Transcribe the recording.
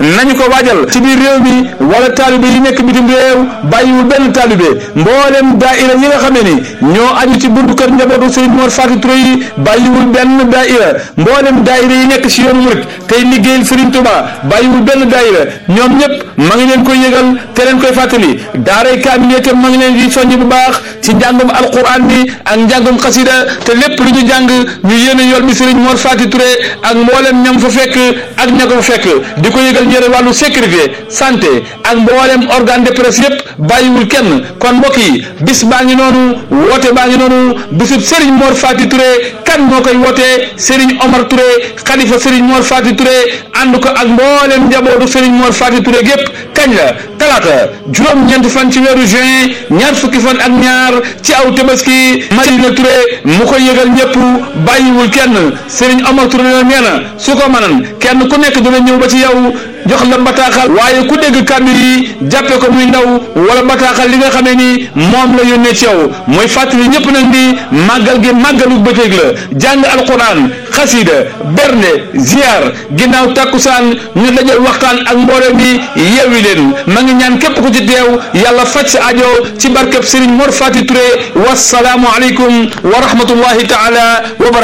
nañu ko waajal ci biir réew mi wala taalibe yi nekk bitim réew bàyyiwul benn taalibe mboolem daaira yi nga xamee ni ñoo aju ci buntu kër njabootu Serigne Mor Faty Touré yi bàyyiwul benn daaira mboolem daaira yi nekk ci yoonu murit tey liggéeyal Serigne Touba bàyyiwul benn daaira ñoom ñëpp ma ngi leen koy yëgal te leen koy fàttali daaray kaamil itam ma ngi leen di soññ bu baax ci njàngum alquran bi ak njàngum xasida te lépp lu ñu jàng ñu yéene yool bi Serigne Mor Faty Touré ak mboolem ñam fa fekk ak ña ko fa fekk di ko yëgal ñëre wàllu sécurité santé ak mboolem organe de presse yëpp bàyyiwul kenn kon mbokk yi bis baa ngi noonu woote baa ngi noonu bisub Serigne Mor Faty Touré kan moo koy wootee Serigne Omar Touré xalifa Serigne Mor Faty Touré ànd ko ak mboolem njabootu Serigne Mor Faty Touré gépp kañ la talaata juróom-ñeenti fan ci weeru juin ñaar fukki fan ak ñaar ci aw tabaski Madina Touré mu koy yëgal ñëpp bàyyiwul kenn Serigne Omar Touré la nee na su ko mënan kenn ku nekk dina ñëw ba ci yow jox la bataaxal waaye ku dégg kàddu yi jàppe ko muy ndaw wala bataaxal li nga xamee ni moom la yónnee ci yow mooy fàttali ñëpp nag di màggal gi màggalu bëccëg la jàng alquran xasida bernde ziar ginnaaw takkusaan ñu dajal waxtaan ak mbooloo mi yeewi leen ma ngi ñaan képp ku ci teew yàlla faj sa ajo ci barkeb Serigne Mor Faty Touré wasalaamu aleykum wa rahmatullahi taala wa barakatuh